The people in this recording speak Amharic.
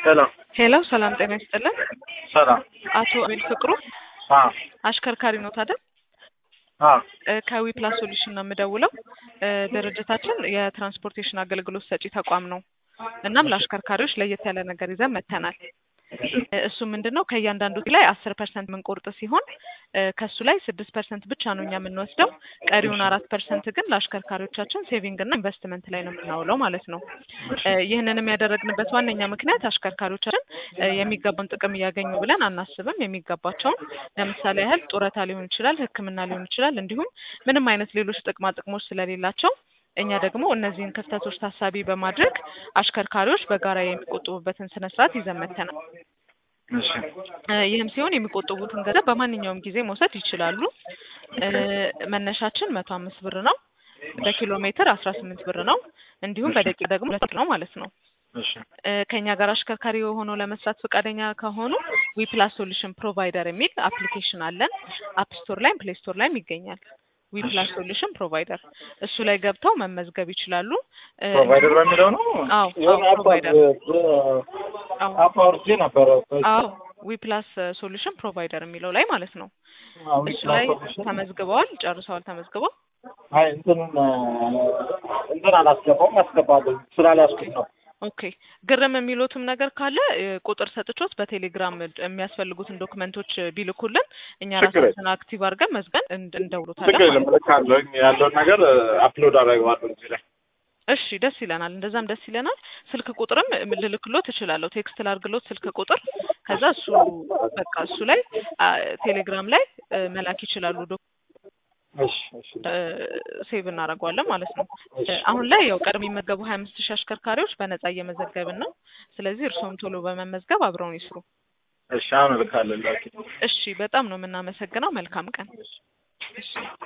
ሰላም ሄሎ ሰላም ጤና ይስጥልን። ሰላም አቶ አቤል ፍቅሩ አ አሽከርካሪ ኖት አይደል? አ ከዊ ፕላስ ሶሉሽን ነው የምደውለው። እ ድርጅታችን የትራንስፖርቴሽን አገልግሎት ሰጪ ተቋም ነው። እናም ለአሽከርካሪዎች ለየት ያለ ነገር ይዘን መጥተናል። እ እሱ ምንድን ነው ከእያንዳንዱ ላይ አስር ፐርሰንት የምንቆርጥ ሲሆን እ ከሱ ላይ ስድስት ፐርሰንት ብቻ ነው እኛ የምንወስደው። ቀሪውን አራት ፐርሰንት ግን ለአሽከርካሪዎቻችን ሴቪንግ እና ኢንቨስትመንት ላይ ነው የምናውለው ማለት ነው። እ ይህንንም ያደረግንበት ዋነኛ ምክንያት አሽከርካሪዎቻችን እ የሚገባውን ጥቅም እያገኙ ብለን አናስብም። የሚገባቸውን ለምሳሌ ያህል ጡረታ ሊሆን ይችላል፣ ሕክምና ሊሆን ይችላል፣ እንዲሁም ምንም አይነት ሌሎች ጥቅማ ጥቅሞች ስለሌላቸው እኛ ደግሞ እነዚህን ክፍተቶች ታሳቢ በማድረግ አሽከርካሪዎች በጋራ የሚቆጥቡበትን ስነ ስርዓት ይዘን መጥተናል። እሺ እ ይህም ሲሆን የሚቆጥቡትን ገንዘብ በማንኛውም ጊዜ መውሰድ ይችላሉ። እ መነሻችን መቶ አምስት ብር ነው። በኪሎ ሜትር አስራ ስምንት ብር ነው። እንዲሁም በደቂቃ ደግሞ ሁለት ብር ነው ማለት ነው። እሺ እ ከእኛ ጋር አሽከርካሪ ሆነው ለመስራት ፈቃደኛ ከሆኑ ዊፕላስ ሶሉሽን ፕሮቫይደር የሚል አፕሊኬሽን አለን። አፕ ስቶር ላይም ፕሌይ ስቶር ላይም ይገኛል። ዊፕላስ ሶሉሽን ፕሮቫይደር እሱ ላይ ገብተው መመዝገብ ይችላሉ። እ ፕሮቫይደር በሚለው ነው። አዎ፣ የሆነ አዎ፣ አፕ ፕሮቫይደር። አዎ አፕ አውርጄ ነበረ። አዎ ዊፕላስ ሶሉሽን ፕሮቫይደር የሚለው ላይ ማለት ነው። አዎ፣ እሱ ላይ ተመዝግበዋል፣ ጨርሰዋል ተመዝግበው። አይ እንትኑን እንትን አላስገባውም አስገባለሁ ስላልያዝኩት ነው። ኦኬ ግርም የሚሉትም ነገር ካለ እ ቁጥር ሰጥቾት በቴሌግራም የሚያስፈልጉትን ዶክመንቶች ቢልኩልን እኛ ችግር የለም። ራሳችን አክቲቭ አድርገን መዝገን እንድ- እንደውሉታለን ችግር ማለት የለም እልካለሁ። ያለውን ነገር አፕሎድ አደርገዋለሁ እዚህ ላይ። እሺ ደስ ይለናል። እንደዛም ደስ ይለናል። ስልክ ቁጥርም ልልክሎት እችላለሁ። ቴክስት ላርግሎት ስልክ ቁጥር ከዛ እሱ በቃ እሱ ላይ አ፣ ቴሌግራም ላይ እ፣ መላክ ይችላሉ። ዶ እሺ እሺ ሴቭ እናደርገዋለን ማለት ነው። እ፣ አሁን ላይ ያው ቀድሞ የሚመገቡ ሀያ አምስት ሺህ አሽከርካሪዎች በነጻ እየመዘገብን ነው። ስለዚህ እርስዎም ቶሎ በመመዝገብ አብረውን ይስሩ። እሺ አሁን እልካለሁ። ላኪ እሺ በጣም ነው የምናመሰግነው። መልካም ቀን። እሺ